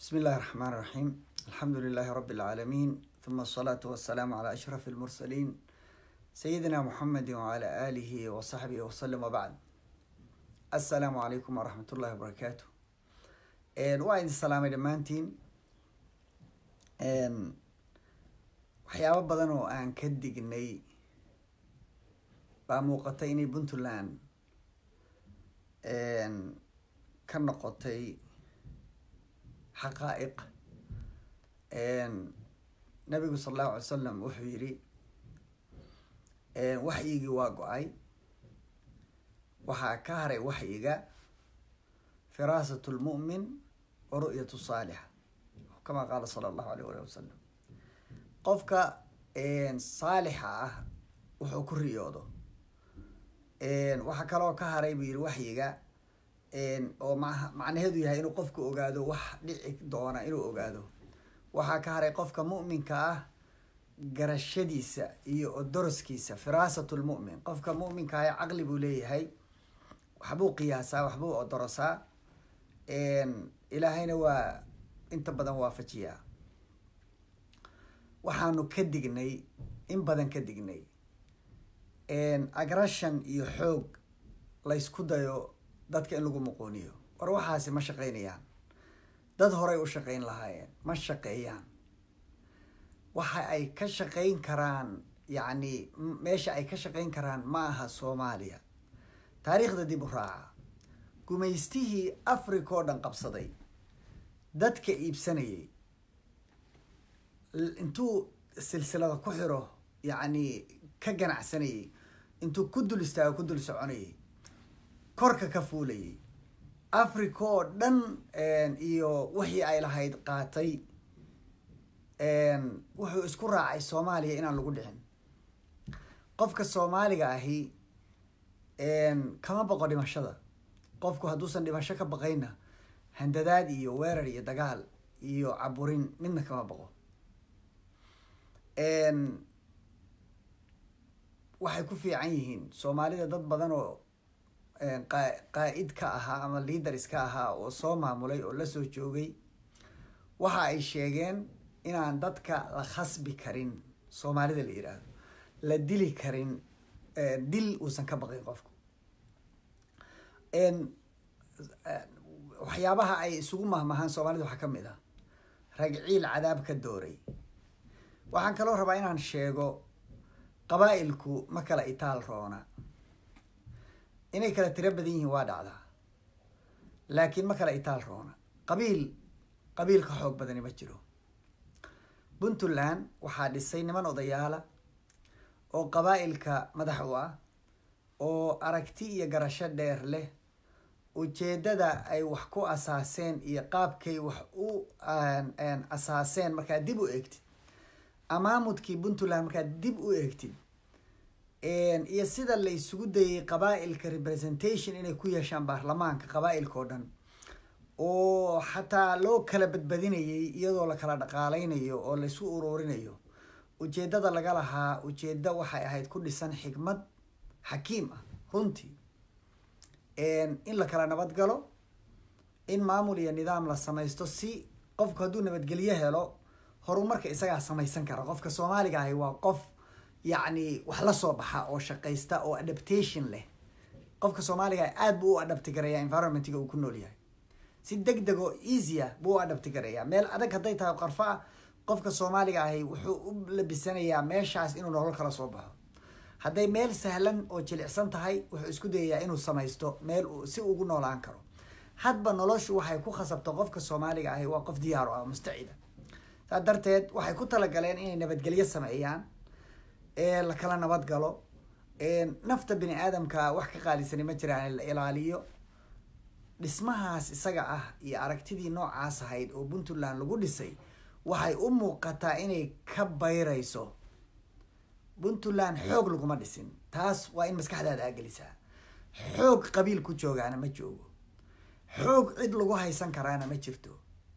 بسم الله الرحمن الرحيم الحمد لله رب العالمين ثم الصلاة والسلام على أشرف المرسلين سيدنا محمد وعلى آله وصحبه وسلم وبعد السلام عليكم ورحمة الله وبركاته waa idin salaamay dhammaantiin waxyaabo badan oo aan ka dignay baa muuqatay inay puntland ka noqotay xaqaa'iq nabigu sala allahu alay salam wuxuu yidhi waxyigii waa go-ay waxaa ka haray waxyiga firaasat lmu'min wa ru'yatu saalixa kama qaala sala allahu alayh alih wasalam qofka saalixa ah wuxuu ku riyoodo waxaa kaloo ka haray buu yidhi waxyiga oo ma macnaheedu yahay inuu qofku ogaado wax dhici doona inuu ogaado waxaa ka haray qofka mu'minka ah garashadiisa iyo odoroskiisa firaasat lmu'min qofka mu'minka ah caqli buu leeyahay waxbuu qiyaasaa waxbuu odorosaa ilaahayna waa inta badan waafajiyaa waxaanu ka dignay in badan ka dignay agrashan iyo xoog laysku dayo dadka in lagu muquuniyo war waxaasi ma shaqaynayaan dad horay u shaqayn lahaayeen ma shaqeeyaan waxa ay ka shaqayn karaan yacni meesha ay ka shaqayn karaan ma aha soomaaliya taariikhda dib u raaca gumaystihii africa oo dhan qabsaday dadka iibsanayay intuu silsilada ku xiro yacni ka ganacsanayay intuu ku dul istaago ku dul soconayay korka ka fuulayay africa oo dhan iyo wixii ay lahayd qaatay wuxuu isku raacay soomaaliya inaan lagu dhicin qofka soomaaliga ahi kama baqo dhimashada qofku hadduusan dhimasho ka baqayna handadaad iyo weerar iyo dagaal iyo caburin midna kama baqo waxay ku fiican yihiin soomaalida dad badan oo qaa-id ka ahaa ama leaders ka ahaa oo soo maamulay oo la soo joogay waxa ay sheegeen inaan dadka la khasbi karin soomaalida la yidhaahdo la dili karin dil uusan ka baqin qofku waxyaabaha ay isugu mahmahaan soomaalida waxaa ka mid ah ragciil cadaab ka dooray waxaan kaloo rabaa inaan sheego qabaa'ilku ma kala itaal roona inay kala tiro badan yihiin waa dhacdaa laakiin ma kala itaal roona qabiil qabiil ka xoog badani ma jiro puntland waxaa dhisay niman odayaala oo qabaa'ilka madax u ah oo aragti iyo garasho dheer leh ujeeddada ay wax ku asaaseen iyo qaabkay wax u asaaseen markaad dib u eegtid amaamudkii puntland markaad dib u eegtid iyo sida la isugu dayay qabaa'ilka representation inay ku yeeshaan baarlamaanka qabaa'ilka oo dhan oo xataa loo kala badbadinayay iyadoo la kala dhaqaaleynayo oo laysu uruurinayo ujeeddada laga lahaa ujeeddo waxay ahayd ku dhisan xikmad xakiim ah runtii in la kala nabad galo in maamul iyo nidaam la samaysto si qofku hadduu nabadgelyo helo horumarka isagaa samaysan kara qofka soomaaliga ahi waa qof yacni wax la soo baxa oo shaqaysta oo adaptation leh qofka soomaaliga aad buu u adapti garaya environmentiga uu ku nool yahay si deg deg oo easya buu u adapti garaya meel adag hadday tahay qarfo ah qofka soomaaliga ahi wuxuu u labisanayaa meeshaas inuu nolol kala soo baxo hadday meel sahlan oo jilicsan tahay wuxuu isku dayayaa inuu samaysto meel si ugu noolaan karo hadba noloshu waxay ku khasabto qofka soomaaliga ahi waa qof diyaar o ah mustacida saa darteed waxay ku talagaleen inay nabadgelyo sameeyaan la kala nabad galo nafta bini aadamka wax ka qaalisani ma jiraan la ilaaliyo dhismahaas isaga ah iyo aragtidii noocaas ahayd oo puntland lagu dhisay waxay u muuqataa inay ka bayrayso puntland xoog laguma dhisin taas waa in maskaxdaada aagelisaa xoog qabiil ku joogaana ma joogo xoog cid lagu haysan karaana ma jirto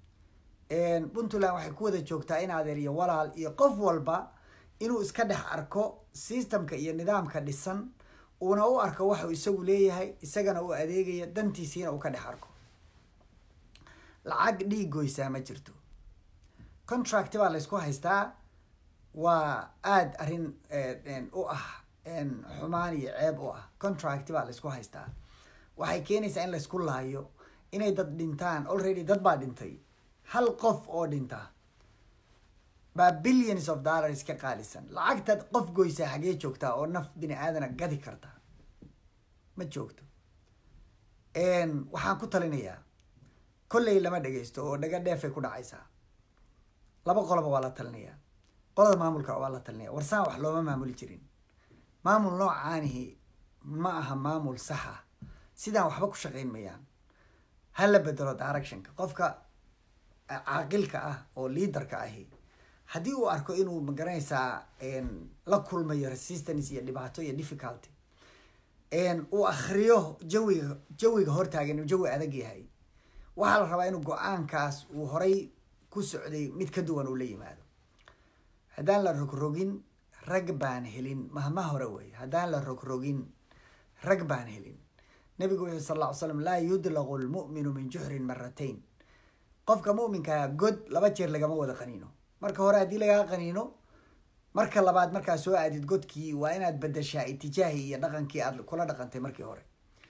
puntland waxay ku wada joogtaa in adeer iyo walaal iyo qof walba inuu iska dhex arko systemka iyo nidaamka dhisan uuna u arko waxuu isagu leeyahay isagana uu adeegaya dantiisiina uu ka dhex arko lacag dhiig goysaa ma jirto contract baa laysku haystaa waa aada arrin u ah xumaan iyo ceeb u ah contract baa laysku haystaa waxay keenaysaa in laysku laayo inay dad dhintaan already dad baa dhintay hal qof oo dhinta baa billions of dollars ka qaalisan lacagtaad qof goysaa xagee joogtaa oo naf bini aadana gadi karta ma joogto waxaan ku talinayaa kolley lama dhegeysto oo dhaga dheefay ku dhacaysaa laba qoloba waa la talinayaa qolada maamulka waa la talinaya warsaan wax looma maamuli jirin maamul noocaanihi ma aha maamul saxa sidaan waxba ku shaqayn mayaan ha la bedelo directionka qofka caaqilka ah oo liaderka ahi haddii uu arko inuu magaranaysaa la kulmayo resistance iyo dhibaato iyo difficulty uu akriyo jawiga jawiga hortaagan inuu jawi adag yahay waxaa la rabaa inuu go-aankaas uu horay ku socday mid ka duwan uu la yimaado haddaan la rogrogin rag baan helin mahma hore wey haddaan la rogrogin rag baan helin nabigu wuxuu sal lla ly slam laa yudlaqu lmu'minu min juxrin maratayn qofka mu'minkaa god laba jeer lagama wada qaniino marka hore haddii lagaa qaniino marka labaad markaa soo aadid godkii waa inaad bedeshaa itijaahii iyo dhaqankii aad kula dhaqantay markii hore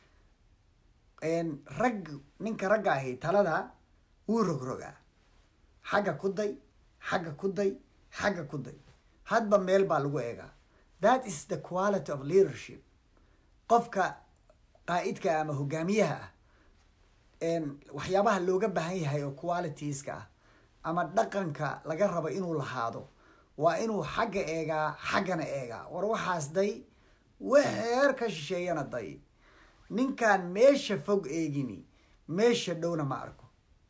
rag ninka ragga ahi talada wuu rogrogaa xagga ku day xagga ku day xagga ku day hadba meel baa lagu eegaa that is the quality of leadership qofka qaa'idka ama hogaamiyaha ah waxyaabaha looga baahan yahay oo qualitieska ah ama dhaqanka laga rabo inuu lahaado waa inuu xagga eegaa xaggana eegaa war waxaas day waxeer ka shisheeyana day ninkaan meesha fog eegini meesha dhowna ma arko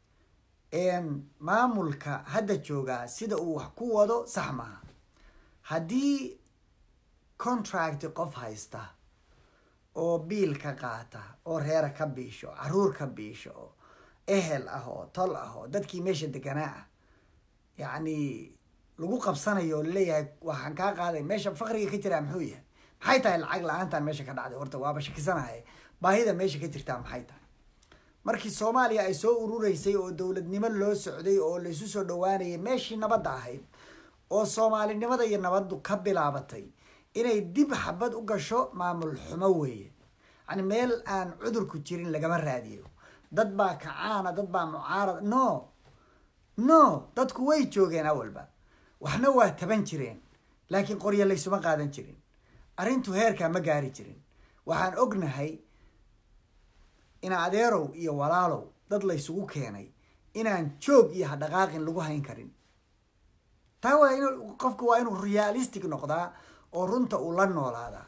maamulka hadda joogaa sida uu wax ku wado sax maaha haddii contract qof haysta oo biil ka qaata oo reera ka biisho caruur ka biisho oo ehel ah oo tol ah oo dadkii meesha deganaa ah yacni lagu qabsanayo oo laleeyahay waxaan kaa qaaday meesha fakriga ka jiraa muxuu yahay maxay tahay lacag la-aantan meesha ka dhacday horta waaba shakisanahay baahida meesha ka jirtaa maxay tahay markii soomaaliya ay soo urureysay oo dowladnimo loo socday oo laysu soo dhawaanayay meeshii nabadda ahayd oo soomaalinimada iyo nabaddu ka bilaabatay inay dib xabad u gasho maamul xumo weeye yani meel aan cudurku jirin lagama raadiyo dad baa kacaana dad baa mucaarad no no dadku way joogeen awalba waxna waa taban jireen laakiin qoryo laysuma qaadan jirin arrintu heerkaa ma gaari jirin waxaan ognahay ina adeerow iyo walaalow dad laysugu keenay inaan joog iyo hadhaqaaqin lagu hayn karin taa waa in qofka waa inuu realistic noqdaa oo runta uu la noolaadaa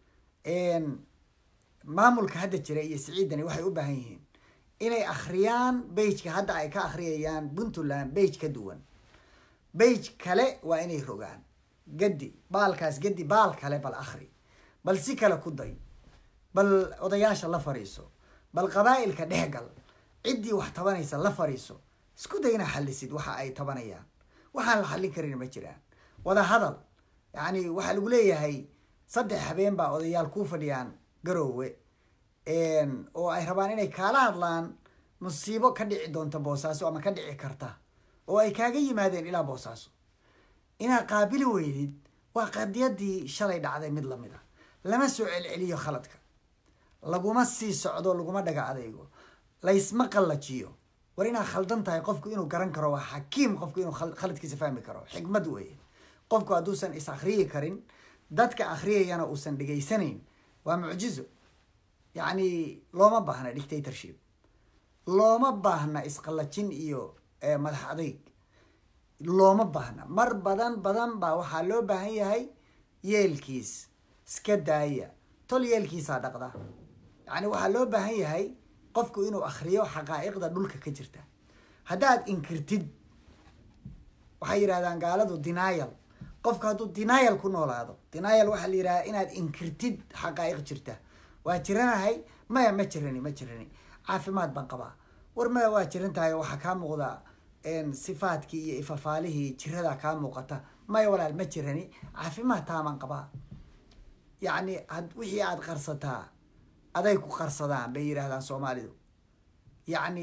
maamulka hadda jira iyo siciidani waxay u baahan yihiin inay akhriyaan bageka hadda ay ka akhriyayaan puntland bage ka duwan bage kale waa inay rogaan gadi baalkaas gadi baal kale bal akhri bal si kale ku day bal odayaasha la fariiso bal qabaa'ilka dhexgal ciddii wax tabanaysa la fariiso isku day inaa xallisid waxa ay tabanayaan waxaan la xallin karin ma jiraan wada hadal yacni waxaa lagu leeyahay saddex habeen baa odayaal kuu fadhiyaan garoowe oo ay rabaan inay kaala hadlaan musiibo ka dhici doonta boosaaso ama ka dhici karta oo ay kaaga yimaadeen ilaa boosaaso inaad qaabili weydid waa qadiyadii shalay dhacday mid lamid a lama soo celceliyo khaladka laguma sii socdo laguma dhaga adaygo laysma qallajiyo war inaad khaldan tahay qofku inuu garan karo waa xakiim qofku inuu khaladkiisa fahmi karo xikmad weeye qofku hadduusan is akhriyi karin dadka akhriyayana uusan dhegaysanayn waa mucjizo yacni looma baahna dictatorship looma baahna isqallajin iyo madax adayg looma baahna mar badan badan baa waxaa loo baahan yahay yeelkiis iska daaya tol yeelkiisaa dhaqda yacni waxaa loo baahan yahay qofku inuu akhriyo xaqaa'iqda dhulka ka jirta haddaad inkirtid waxay yidhahdaan gaaladu denial qofku hadduu denial ku noolaado denial waxaa la yidhahdaa inaad inkirtid xaqaa'iq jirta waa jiranahay maya ma jirani ma jirani caafimaad baan qabaa war maya waa jiran tahay waxaa kaa muuqda sifaadkii iyo ifafaalihii jiradaa kaa muuqata maya walaal ma jirani caafimaad taamaan qabaa yacni wixii aada qarsataa aday ku qarsadaan bay yidhahdaan soomaalidu yacni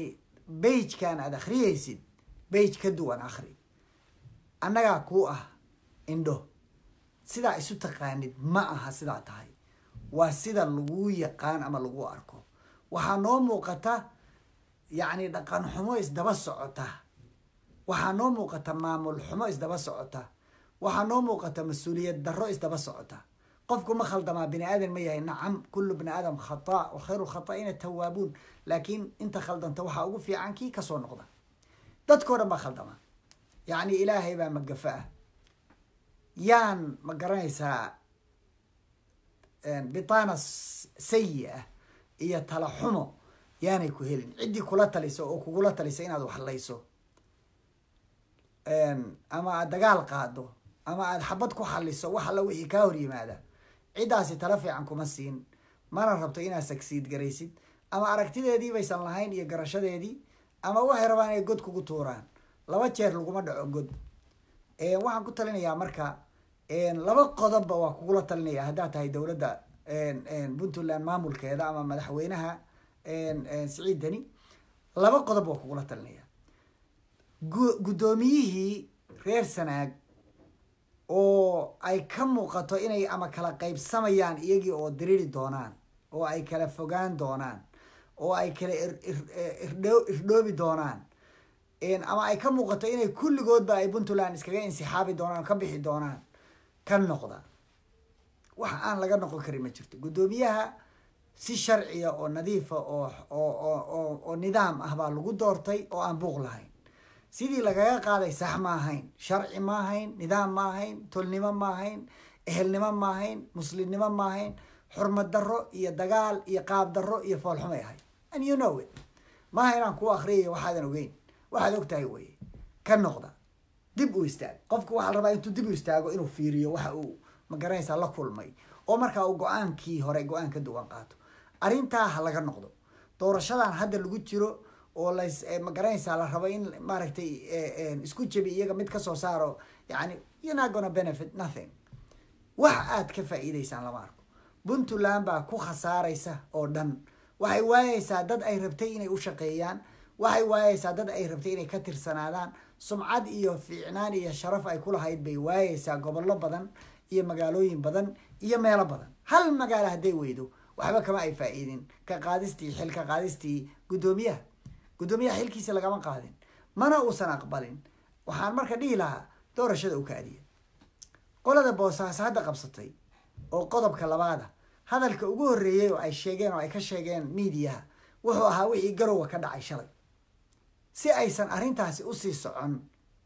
beigekan aad akhriyaysid beige ka duwan akhri annagaa kuu ah indho sidaa isu taqaanid ma aha sidaa tahay waa sida lagu yaqaan ama lagu arko waxaa noo muuqata yacni dhaqan xumo isdaba socota waxaa noo muuqata maamul xumo isdaba socota waxaa noo muuqata mas-uuliyad darro isdaba socota qofku ma khaldamaa bini aadan ma yahay nacam kullu bini aadam khata wa khayru khataa'ina tawaabuun laakiin inta khaldanta waxaa ugu fiican kii kasoo noqda dadkao dhan baa khaldama yacni ilaahay baa magafa ah yaan ma garanaysaa bitaana sayi ah iyo tala xumo yaanay ku helin ciddii kula taliso oo kugula talisa inaad waxlayso ama aad dagaal qaado ama aad xabad ku xaliso wax alla wixii kaa hor yimaada ciddaasi tala fiican kuma siin mana rabto inaad sagsiid garaysid ama aragtideedii baysan lahayn iyo garashadeedii ama waxay rabaan inay god kugu tuuraan laba jeer laguma dhaco god waxaan ku talinayaa marka laba qodobba waa kugula talinaya haddaad tahay dowladda puntland maamulkeeda ama madaxweynaha siciid deni laba qodob waa kugula talinaya guddoomiyihii reer sanaag oo ay ka muuqato inay ama kala qaybsamayaan iyagii oo diriri doonaan oo ay kala fogaan doonaan oo ay kala irdhoobi doonaan ama ay ka muuqato inay kulligoodba ay puntland iskaga insixaabi doonaan ka bixi doonaan ka noqda wax aan laga noqon karin ma jirto guddoomiyaha si sharciya oo nadiifa oo oo oo nidaam ah baa lagu doortay oo aan buuq lahayn sidii lagaga qaaday sax ma ahayn sharci ma ahayn nidaam ma ahayn tolnimo ma ahayn ehelnimo ma ahayn muslimnimo ma ahayn xurmad darro iyo dagaal iyo qaab darro iyo foolxumay ahayd and you know it maaha inaan kuu akriyayo waxaadan ogeyn waxaad og tahay weye ka noqda dib u istaag qofku waxaa la rabaa intuu dib u istaago inuu fiiriyo waxa uu magaranaysaa la kulmay oo markaa uu go-aankii hore go-aan ka duwan qaato arrintaa ha laga noqdo doorashadan hadda lagu jiro oo las magaranaysaa la rabo in maaragtay isku jebi iyaga mid kasoo saaro yani you're not gonna benefit nothing wax aad ka faa'iidaysaan lama arko puntland baa ku khasaaraysa oo dhan waxay waayeysaa dad ay rabtay inay u shaqeeyaan waxay waayeysaa dad ay rabtay inay ka tirsanaadaan sumcad iyo fiicnaan iyo sharaf ay kulahayd bay waayeysaa gobollo badan iyo magaalooyin badan iyo meelo badan hal magaalo hadday weydo waxba kama ay faa'iidin ka qaadistii xil ka qaadistii guddoomiyaha guddoomiyaha xilkiisa lagama qaadin mana uusan aqbalin waxaan marka dhihi lahaa doorashada u kaadiya qolada boosaaso hadda qabsatay oo qodobka labaada hadalka ugu horreeyey oo ay sheegeen oo ay ka sheegeen miidiyaha wuxuu ahaa wixii garowa ka dhacay shalay si aysan arrintaasi usii socon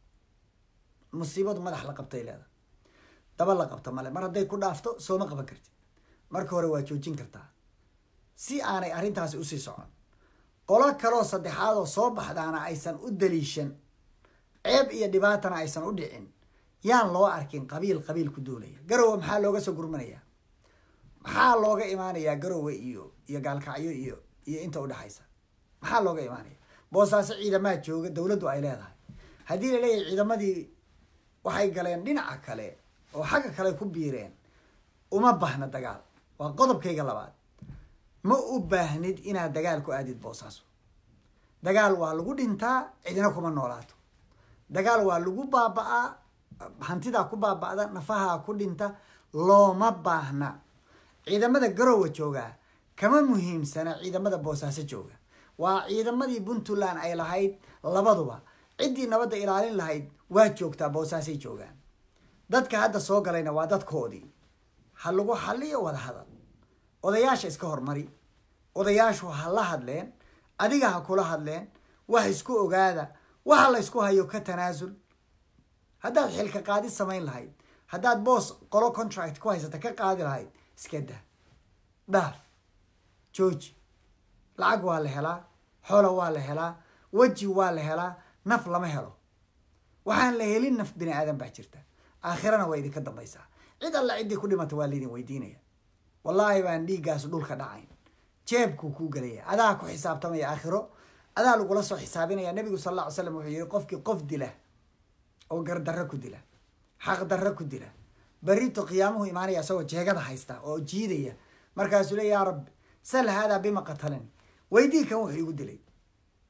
musiibadu madax la qabtay leeda daba la qabto male mar hadday ku dhaafto sooma qaban kartid marka hore waa joojin kartaa si aanay arrintaasi usii socon qolo kaloo saddexaad oo soo baxdaana aysan u daliishan ceeb iyo dhibaatana aysan u dhicin yaan loo arkin qabiil qabiil ku duulaya garowe maxaa looga soo gurmanayaa maxaa looga imaanayaa garowe iyo iyo gaalkacyo iyo iyo inta udhexaysa maxaa looga imaanaya boosaaso ciidamaa jooga dowladdu ay leedahay haddii la leeyahay ciidamadii waxay galeen dhinaca kale oo xagga kale ku biireen uma baahna dagaal waa qodobkayga labaad ma u baahnid inaad dagaal ku aadid boosaaso dagaal waa lagu dhintaa cidina kuma noolaato dagaal waa lagu baaba-aa hantidaa ku baaba-da nafahaa ku dhinta looma baahna ciidamada garowa joogaa kama muhiimsana ciidamada boosaaso jooga waa ciidamadii puntland ay lahayd labaduba ciddii nabadda ilaalin lahayd waa joogtaa boosaasay joogaan dadka hadda soo galayna waa dadkoodii ha lagu xaliyo wada hadal odayaasha iska hormari odayaashu ha la hadleen adiga ha kula hadleen wax isku ogaada waxa la ysku hayo ka tanaasul haddaad xilka qaadi samayn lahayd haddaad boos qolo contract ku haysata ka qaadi lahayd iska dah dhaaf jooji lacag waa la helaa xoola waa la helaa weji waa la helaa naf lama helo waxaan la helin naf bini aadan baa jirta aakhirana waa idinka dambaysaa cid alla ciddii ku dhimata waa laydin weydiinaya wallaahi baan dhiiggaas dhulka dhacayn jeebkuu kuu gelaya adaa ku xisaabtamaya aakhiro adaa lagula soo xisaabinaya nabigu sal alla ly slam wuxuu yihi qofkii qof dila oo gardarro ku dila xaq darro ku dila berrito qiyaamuhu imaanaya isagoo jeegada haysta oo jiidaya markaasuu le yaa rabbi sal haadaa bima qatalani weydii kan wuxuu igu dilay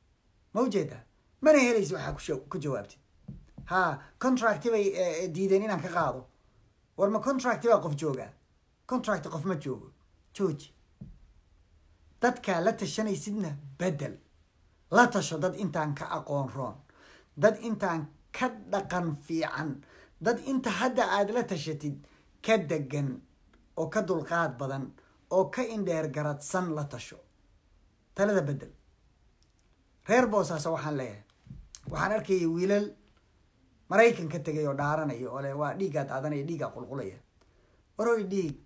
ma ujeedaa mana helaysa waxaa kusha- ku jawaabtid ha contracti bay eh, diideen inaan ka qaado war ma contracti baa qof joogaa contract qof ma joogo jooji dadkaa la tashanaysidna bedel la tasho dad intaan ka aqoon roon dad intaan ka dhaqan fiican dad inta hadda aad la tashatid ka degan oo ka dulqaad badan oo ka indheer garadsan la tasho talada bedel reer boosaaso waxaan leeyahay waxaan arkayay wiilal maraykan ka tegay oo dhaaranaya oo le waa dhiiggaa daadanaya dhiiggaa qulqulaya waroy dhiig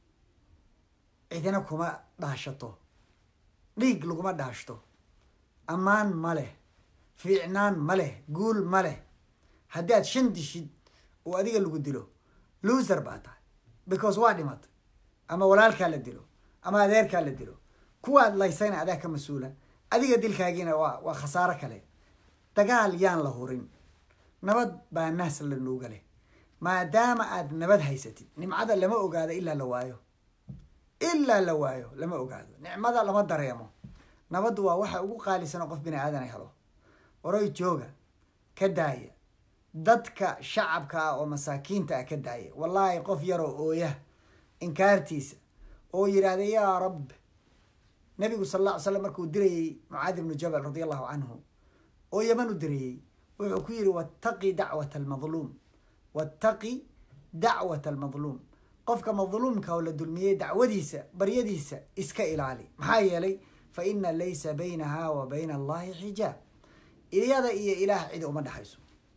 cidina kuma dhaashato dhiig laguma dhaashto ammaan ma leh fiicnaan ma leh guul ma leh haddii aad shan dishid oo adiga lagu dilo loser baa tahay because waa dhimatay ama walaalkaa la dilo ama adeerkaa la dilo kuwaad laysayna adaa ka mas-uula adiga dilkaagiina waa waa khasaaro kale dagaal yaan la hurin nabad baa naas la nuuga leh maadaama aad nabad haysatid nimcada lama ogaado ilaa la waayo ilaa la waayo lama ogaado nicmada lama dareemo nabaddu waa waxa ugu qaalisan oo qof bini aadan helo waroy jooga ka daaya dadka shacabka ah oo masaakiinta ah ka daaya wallaahi qof yaroo ooya inkaartiisa oo yidhaahda yaa rab nabigu sal alla ly slam markuu dirayey mucaadi ibnu jabal radia allahu canhu oo yaman u dirayey wuxuu ku yidhi wattaqi dacwata almadluum wattaqi dacwata almadluum qofka madluumka oo la dulmiyey dacwadiisa baryadiisa iska ilaali maxaa yeelay fa ina laysa baynaha wa bayna allahi xijaab iyada iyo ilaah cidi uma dhexayso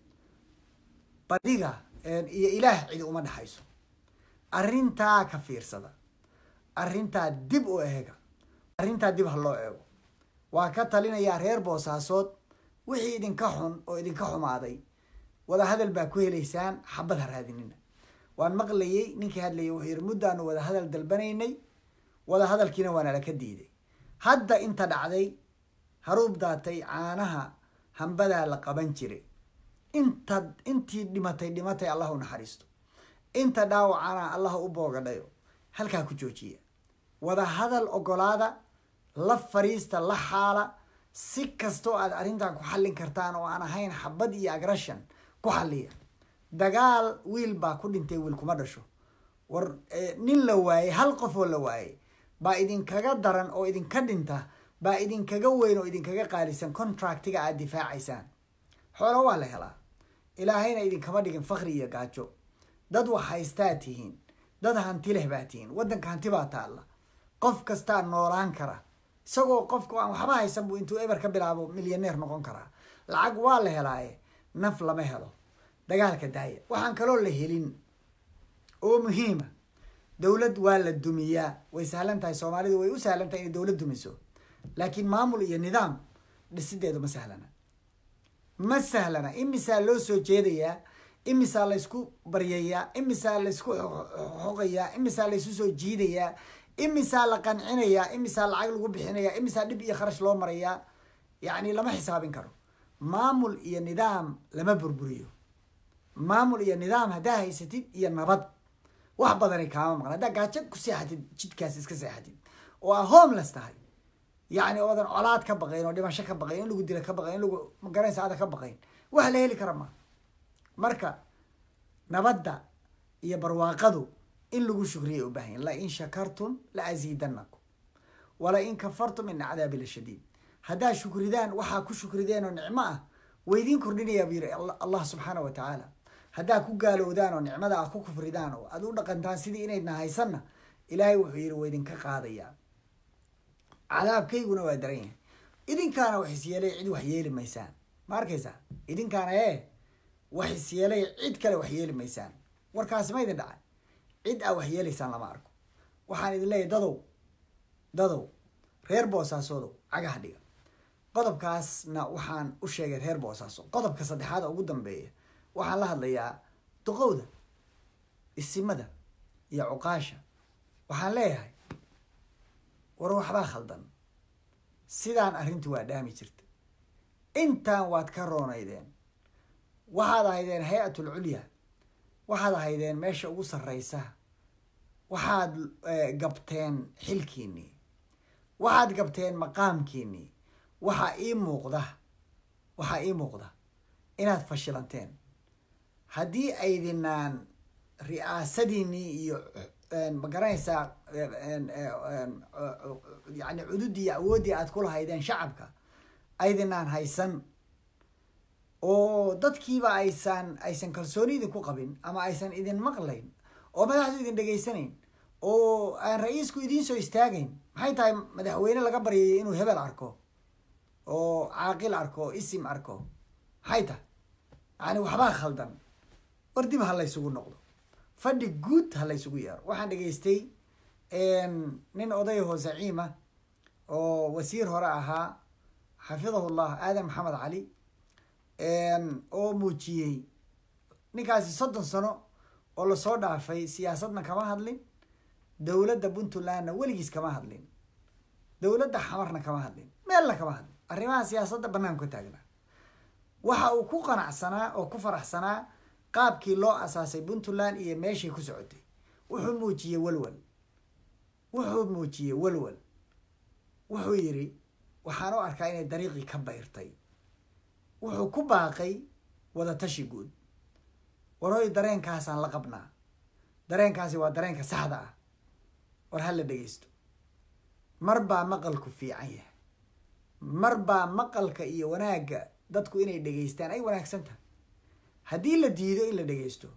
badiga iyo ilaah cidi uma dhexayso arrintaa ka fiirsada arrintaa dib u eega arrintaa dib ha loo eego waa ka talinayaa reer boosaasood wixii idinka xun oo idinka xumaaday wada hadal baa ku helaysaan xabad ha raadinina waan maqlayey ninkii hadlayay wuxuu yidhi muddaanu wada hadal dalbanaynay wada hadalkiina waana laka diiday hadda inta dhacday haruub daatay caanaha hambadaa la qaban jiray inta intii dhimatay dhimatay allah u naxariisto inta dhaawacana allah u boogadhayo halkaa ku joojiya wada hadal ogolaada la fariista la xaala si kastoo aad arrintan ku xallin kartaan oo aan ahayn xabad iyo agrashan ku xalliya dagaal wiil baa ku dhintay wiil kuma dhasho war nin la waayey hal qof oo la waayey baa idinkaga daran oo idinka dhinta baa idinkaga weyn oo idinkaga qaalisan contractiga aad difaacaysaan xoolo waa la helaa ilaahayna idinkama dhigin fakri iyo gaajo dad wax haystaa tihiin dad hanti leh baa tihiin waddanka hanti baa taalla qof kastaa noolaan kara isagoo qofku aan waxba haysan buu intuu eber ka bilaabo milyaneer noqon karaa lacag waa la helaaye naf lama helo dagaalka daaya waxaan kaloo la helin oo muhiima dowlad waa la dumiyaa way sahlan tahay soomaalidu way u sahlan tahay inay dowlad dumiso laakiin maamul iyo nidaam dhisideedu ma sahlana ma sahlana imisaa loo soo jeedayaa imisaa laysku baryayaa imisaa laysku xoqayaa imisaa laysu soo jiidayaa imisaa la qancinayaa imisaa lacag lagu bixinayaa imisaa dhib iyo kharash loo marayaa yacni lama xisaabin karo maamul iyo nidaam lama burburiyo maamul iyo nidaam haddaa haysatid iyo nabad wax badanay kaama maqan haddaa gaajo ku seexatid jidkaas iska seexatid oo aa homeless tahay yacni oodan colaad ka baqayn oo dhimasho ka baqayn in lagu dila ka baqayn in lagu magaranaysa aada ka baqayn wax la heli kara ma marka nabadda iyo barwaaqadu in lagu shukriyay u baahan la in shakartum la asiidanakum wala in kafartum ina cadaabi la shadiid haddaa shukridaan waxaa ku shukrideen oo nicmo ah waydiin kordhinayaa buu yidhi allah subxaana wa tacaala haddaa ku gaalowdaan oo nicmada ah ku kufridaan oo aad u dhaqantaan sidii inaydna haysanna ilaahay wuxuu yidhi waydinka qaadayaa cadaabkayguna waa daran yahay idinkaana wax isyeelay cid wax yeeli maysaan ma arkaysaa idinkaana ee wax isyeelay cid kale wax yeeli maysaan warkaasi ma idin dhacay cid aa wax yeelaysaan lama arko waxaan idin leeyahy dadow dadow reer boosaasodow cagaha dhiga qodobkaasna waxaan u sheegay reer boosaaso qodobka saddexaad oo ugu dambeeya waxaan la hadlayaa duqowda isimada iyo cuqaasha waxaan leeyahay war waxbaa khaldan sidaan arrintu waa dhaami jirta intaan waad ka roonaydeen waxaad ahaydeen hay-atul culya waxaad ahaydeen meesha ugu sarreysa waxaad gabteen xilkiinnii waxaad gabteen maqaamkiinnii waxaa ii muuqda waxaa ii muuqda inaad fashilanteen haddii aydinaan ri'aasadiinii iyo ma garanaysaa yani cududii iyo awooddii aad ku lahaydeen shacabka aydinaan haysan oo dadkiiba aysan aysan kalsooni idinku qabin ama aysan idin maqlayn oo madaxdu idin dhegaysanayn oo aan ra-iisku idiin soo istaagayn maxay tahay madaxweyne laga baryayay inuu hebel arko oo caaqil arko oo isim arko maxay tahay yani waxbaa khaldan war dib ha laysugu noqdo fadhi guud ha laysugu yeero waxaan dhegaystay nin odayahoo zaciima oo wasiir hore ahaa xafidahu llah aadan maxamed cali oo muujiyey ninkaasi soddon sano oo lasoo dhaafay siyaasadna kama hadlin dowladda puntlandna weligiis kama hadlin dowladda xamarna kama hadlin meelna kama hadlin arrimaha siyaasadda bannaan ka taagnaa waxa uu ku qanacsanaa oo ku faraxsanaa qaabkii loo asaasay puntland iyo meeshay ku socotay wuxuu muujiyey walwal wuxuu muujiyey walwal wuxuu yidhi waxaan u arkaa inay dariiqii ka bayrtay wuxuu ku baaqay wadatashi guud war hoy dareenkaasaan la qabnaa dareenkaasi waa dareenka saxda ah war ha la dhegeysto mar baa maqalku fiican yahay mar baa maqalka iyo wanaagga dadku inay dhegeystaan ay wanaagsan tahay haddii la diido in la dhegeysto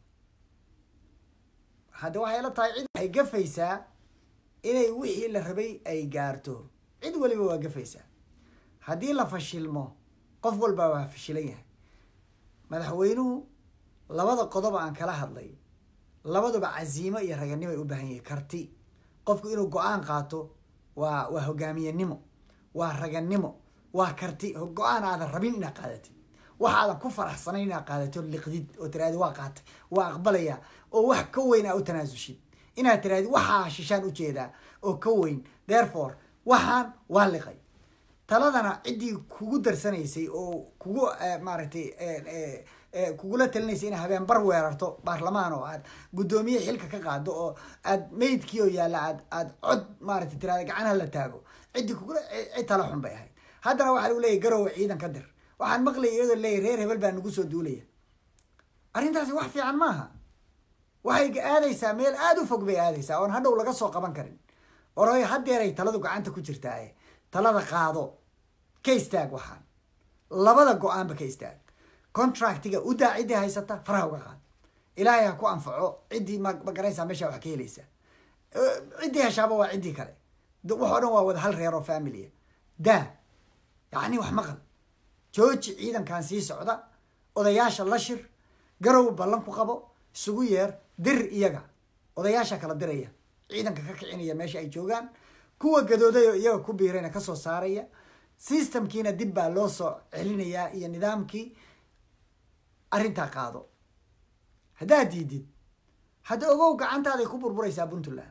hadda waxay la tahay cid waxay gafaysaa inay wixii la rabay ay gaarto cid waliba waa gafaysaa haddii la fashilmo qof walbaa waa fashilan yahay madaxweynuhu labada qodob aan kala hadlay labaduba casiimo iyo raganimo ay u baahan yihin karti qofku inuu go-aan qaato waa waa hogaamiyenimo waa raganimo waa karti go-aan aadan rabin inaad qaadatid waxaadan ku faraxsanayn inaad qaadato liqdid oo tiraadi waa qaatay waa aqbalaya oo wax ka weyn aa u tanaasulshid inaad tiraadi waxaa shishaan ujeedaa oo ka weyn therefore waxaan waa liqay taladana ciddii kugu darsanaysay oo kugu maaragtay kugula talinaysay inay habeen bar weerarto baarlamaan oo aad guddoomiye xilka ka qaado oo aad meydkii oo yaalla aad aad cod maaragtay tirada gacanaha la taago ciddii kugula cid tala xun bay ahayd haddana waxaa lagu leeyahy garowe ciidan ka dir waxaan maqlayay iyadoo leeyahy reer hebel baa nagu soo duulaya arrintaasi wax fiican maaha waxay aadaysaa meel aada u fog bay aadaysaa oon hadhow laga soo qaban karin oroy haddeeray taladu gacanta ku jirtaaye talada qaado ka istaag waxaan labada go-aanba ka istaag contractiga u daa ciddii haysata faraha uga qaad ilaahay ha ku anfaco ciddii ma magaraysaa meesha wax ka helaysa ciddii heshaaba waa ciddii kale waxoo dhan waa wada hal reer oo familia daa yacni wax maqal jooji ciidankan sii socda odayaasha la shir garow ballan ku qabo isugu yeer dir iyaga odayaasha kala diraya ciidanka ka kicinaya meesha ay joogaan kuwa gadooday oo iyaga ku biirayna kasoo saaraya systemkiina dib baa loo soo celinayaa iyo nidaamkii arrintaa qaado haddaad diidid hadda ogow gacantaaday ku burburaysaa puntland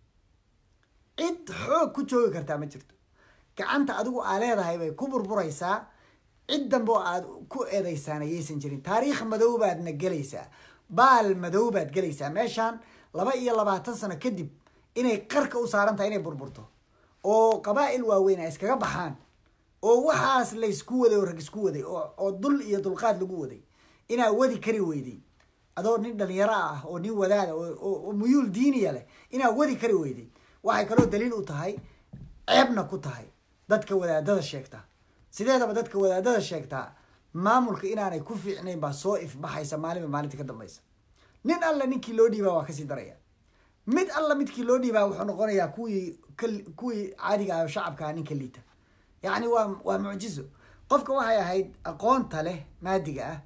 cid xoog ku joogi kartaa ma jirto gacanta adigu aa leedahay bay ku burburaysaa cid dambe oo aad ku eedaysaan ayaysan jirin taariikh madow baadna gelaysaa baal madow baad gelaysaa meeshaan laba iyo labaatan sano kadib inay qarka u saaran tahay inay burburto oo qabaa'il waaweyn ay iskaga baxaan oo waxaas laysku waday oo rag isku waday oo dul iyo dulqaad lagu waday inaa wadi kari weyday adoo nin dhalinyaro ah oo nin wadaada oo muyuul diiniya leh inaa wadi kari weyday waxay kaloo daliil u tahay ceebna ku tahay dadka wadaadada sheegta sideedaba dadka wadaadada sheegtaa maamulka inaanay ku fiicnayn baa soo ifbaxaysa maalinba maalinta ka dambaysa nin alla ninkii loo dhiibaa waa kasii daraya mid alla midkii loo dhiibaa wuxuu noqonayaa kuwii kuwii caadiga ah oo shacabka ah ninka liita yacni waa waa mucjizo qofka waxay ahayd aqoonta leh maadiga ah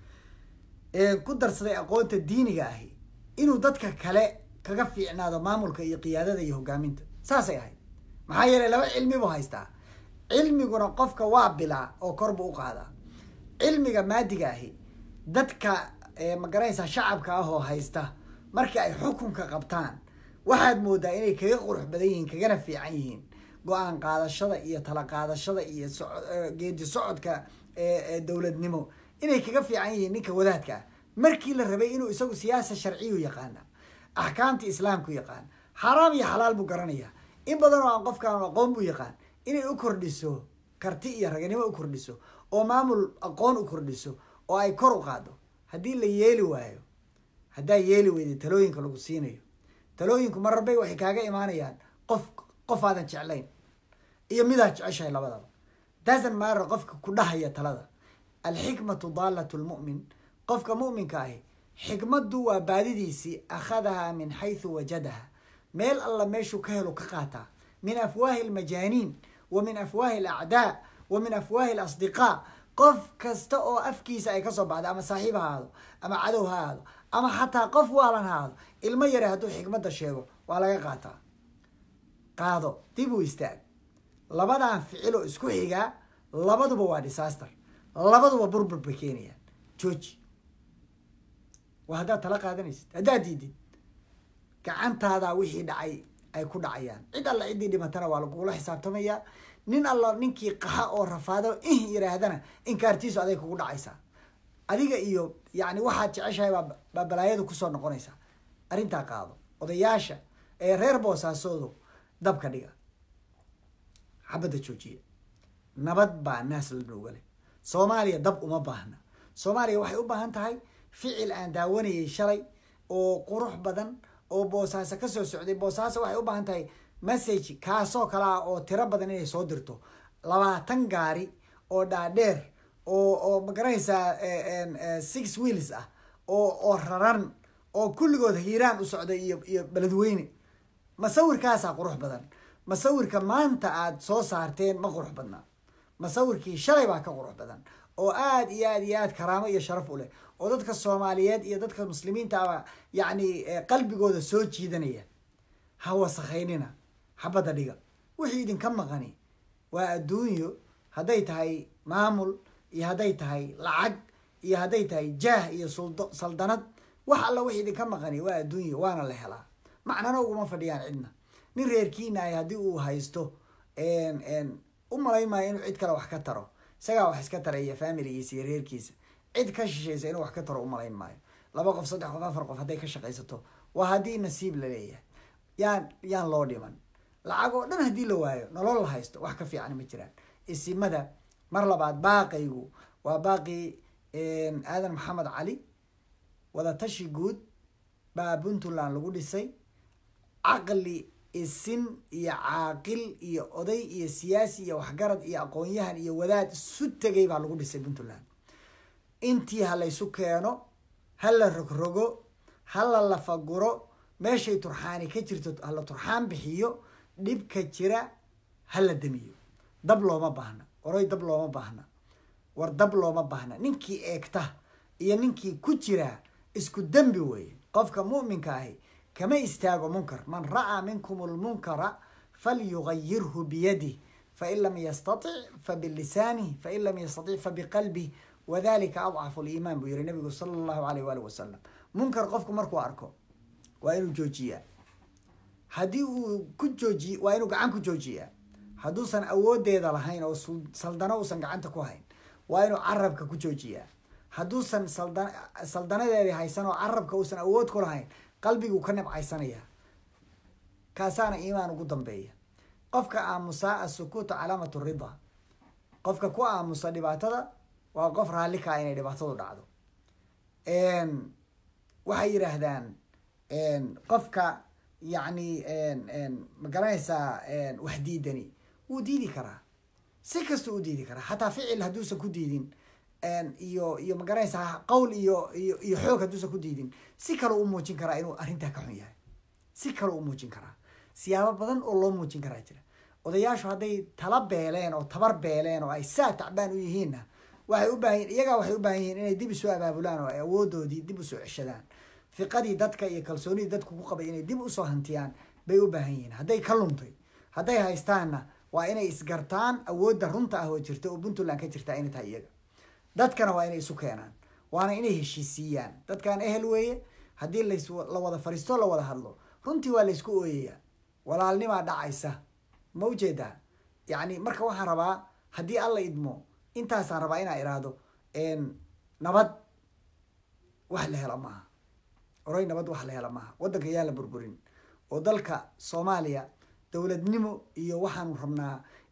ee ku darsaday aqoonta diiniga ahi inuu dadka kale kaga fiicnaado maamulka iyo qiyaadada iyo hogaaminta saasay ahayd maxaa yeelay laba cilmi buu haystaa cilmiguna qofka waa bilaa oo kor buu u qaadaa cilmiga maadiga ahi dadka magaranaysaa shacabka ah oo haysta markii ay xukunka qabtaan waxaad moodaa inay kaga qurux badan yihiin kagana fiican yihiin go-aan qaadashada iyo tala qaadashada iyo geedi socodka dowladnimo inay kaga fiican yihiin ninka wadaadka ah markii la rabay inuu isagu siyaasa sharciyu yaqaana axkaamta islaamku yaqaan xaaraam iyo xalaal buu garanaya in badan oo aan qofkaan aqoon buu yaqaan inay u kordhiso karti iyo raganimo u kordhiso oo maamul aqoon u kordhiso oo ay kor u qaado haddii la yeeli waayo haddaa yeeli weyda talooyinka lagu siinayo talooyinku mararbay waxay kaaga imaanayaan qof qof aadan jeclayn iyo midaad jeceshahay labadaba dasan maara qofka ku dhahaya talada alxikmatu daalatu lmu'min qofka mu'minka ahi xikmaddu waa baadidiisii akhadahaa min xaysu wajadaha meel alla meeshuu ka helo ka qaataa min afwaahi almajaaniin wa min afwaahi alacdaa wa min afwaahi alasdiqaa qof kasta oo afkiisa ay kasoo baxda ama saaxiib ha ahaado ama cadow ha ahaado ama xataa qof waalan ha ahaado ilmo yare hadduu xikmadda sheego waa laga qaataa qaado dib u istaag labadan ficiloo isku xigaa labaduba waa disaster labaduba burbur bay keenayaan jooji waa haddaad tala qaadanaysid haddaad diidid gacantaadaa wixii dhacay ay ku dhacayaan cid alla ciddii dhimatana waa lagugula xisaabtamayaa nin alla ninkii qaxa oo rafaado ih yiraahdana inkaartiisu aday kugu dhacaysaa adiga iyo yani waxaad jeceshahay baa balaayadu kusoo noqonaysaa arrintaa qaado odayaasha ee reer boosaasoodu dabka dhiga xabadda joojiya nabad baa naas la nooga leh soomaaliya dab uma baahna soomaaliya waxay u baahan tahay ficil aan daawanayay shalay oo qurux badan oo boosaaso kasoo socday boosaaso waxay u baahan tahay message kaasoo kale ah oo tiro badan inay soo dirto labaatan gaari oo dhaadheer oo oo magaranaysaa six wheels ah oo oo raran oo kulligood hiiraan u socday iyo iyo beledweyne masawirkaasaa qurux badan masawirka maanta aada soo saarteen ma qurux badna masawirkii shalay baa ka qurux badan oo aada iyo aad iyo aad karaamo iyo sharaf u leh oo dadka soomaaliyeed iyo dadka muslimiinta aba yacni qalbigooda soo jiidanaya ha wasakhaynina xabadda dhiga wixii idinka maqani waa adduunyo hadday tahay maamul iyo hadday tahay lacag iyo hadday tahay jaah iyo suldo saldanad wax alla wixii idinka maqani waa adduunyo waana la helaa macnana uguma fadhiyaan cidna nin reerkiina ay haddii uu haysto u malayn maayo inuu cid kale wax ka taro isagaa wax iska taraya familigiisa iyo reerkiisa cid ka shishaysa inuu wax ka taro umalayn maayo laba qof saddex qof afar qof hadday ka shaqaysato waa haddii nasiib la leeyahay yaan yaan loo dhiman lacag oo dhan haddii la waayo nolol la haysto wax ka fiican ma jiraan isimada mar labaad baaqaygu waa baaqii aadan maxamed cali wadatashi guud baa puntland lagu dhisay caqli isin iyo caaqil iyo oday iyo siyaasi iyo waxgarad iyo aqoon-yahan iyo wadaad isu tegay baa lagu dhisay puntland intii ha laysu keeno ha la rogrogo ha la lafaguro meeshay turxaani ka jirto hala turxaan bixiyo dhibka jira ha la damiyo dab looma baahna oray dab looma baahna war dab looma baahna ninkii eegta iyo ninkii ku jiraa isku dembi weeye qofka mu'minka ahi kama istaago munkar man ra'aa minkum lmunkara falyugayirhu biyadih fain lam yastatic fabilisanih fain lam yastatic fabiqalbih wadalika adcafu liimaan buu yihi nabigu sala allahu alayh waali wasalam munkar qofku markuu arko waa inuu joojiyaa haddii uu ku jooji waa inuu gacan ku joojiyaa hadduusan awoodeeda lahayn oo saldano uusan gacanta ku hayn waa inuu carabka ku joojiyaa hadduusan salda saldanadeedii haysan oo carabka uusan awood ku lahayn qalbiguu ka nabcaysanaya kaasaana iimaan ugu dambeeya qofka aamusaa asukuuta calaamatu rida qofka ku aamusa dhibaatada waa qof raalli kaa inay dhibaatadu dhacdo waxay yidhaahdaan qofka yacni ma garanaysaa wax diidani wuu diidi karaa si kasta u diidi karaa xataa ficil hadduusan ku diidin iyo iyo ma garanaysaa qowl iyo iyo iyo xoog hadduusan ku diidin si kale u muujin karaa inuu arrintaa ka xun yahay si kale u muujin karaa siyaabo badan oo loo muujin karaa jira odayaashu hadday tala beeleen oo tabar beeleen oo ay saa tacbaan u yihiinna waxay u baahan iyagaa waxay u baahan yihiin inay dib isu abaabulaan oo ay awoodoodii dib usoo ceshadaan fiqadii dadka iyo kalsoonidii dadku ku qabay inay dib usoo hantiyaan bay u baahan yihiin hadday ka luntay hadday haystaanna waa inay isgartaan awoodda runta ah oo jirta oo puntland ka jirta inay tahay iyaga dadkana waa inay isu keenaan waana inay heshiisiiyaan dadkan ehel weeye haddii las la wada fariisto la wada hadlo runtii waa laysku ooyayaa walaalnimaa dhacaysa ma ujeedaa yacni marka waxaan rabaa haddii alla idmo intaasaan rabaa inaa iraahdo nabad wax la hela maaha oray nabad wax la hela maaha waddanka yaan la burburin oo dalka soomaaliya dowladnimo iyo waxaanu rabnaa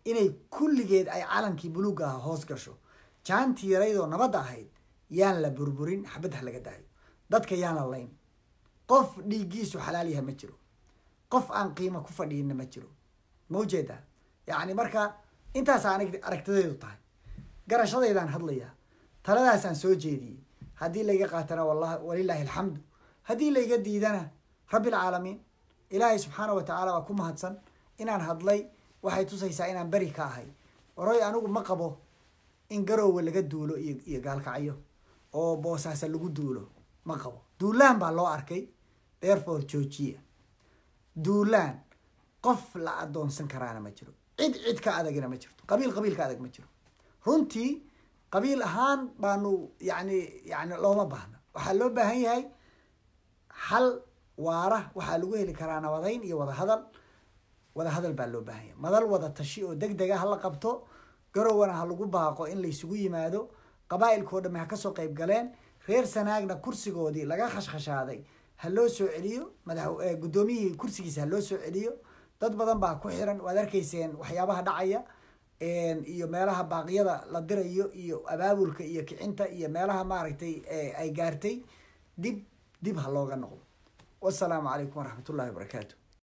inay kulligeed ay calankii buluugga aha hoos gasho jaantii yaraydoo nabadda ahayd yaan la burburin xabad ha laga daayo dadka yaan la layn qof dhiiggiisu xalaal yaha ma jiro qof aan qiimo ku fadhiinna ma jiro ma ujeedaa yacni marka intaas aanig aragtidaydu tahay garashadaydaan hadlayaa taladaasaan soo jeediyey haddii layga qaatana wallahi walilaahi alxamdu haddii layga diidana rabbilcaalamiin ilaahay subxaana wa tacaala waa ku mahadsan inaan hadlay waxay tusaysaa inaan beri ka ahay oroy anigu ma qabo in garoowe laga duulo iyo iyo gaalkacyo oo boosaasa lagu duulo ma qabo duulaan baa loo arkay therefore joojiya duulaan qof la adoonsan karaana ma jiro cid cid ka adagina ma jirto qabiil qabiil ka adag ma jiro runtii qabiil ahaan baanu yani yani looma baahna waxaa loo baahan yahay hal waara waxaa lagu heli karaa nabadayn iyo wadahadal wadahadal baa loo baahan yahay madal wada tashi oo deg dega hala qabto garowana ha lagu baaqo in laysugu yimaado qabaa'ilkao dhamme ha kasoo qayb galeen reer sanaagna kursigoodii laga khashkhashaaday ha loo soo celiyo madax guddoomiyihii kursigiisa ha loo soo celiyo dad badan baa ku xiran waad arkayseen waxyaabaha dhacaya iyo meelaha baaqyada la dirayo iyo abaabulka iyo kicinta iyo meelaha maaragtay ay gaartay dib dib ha looga noqdo wasalaamu calaykum waraxmat ullahi wabarakaatu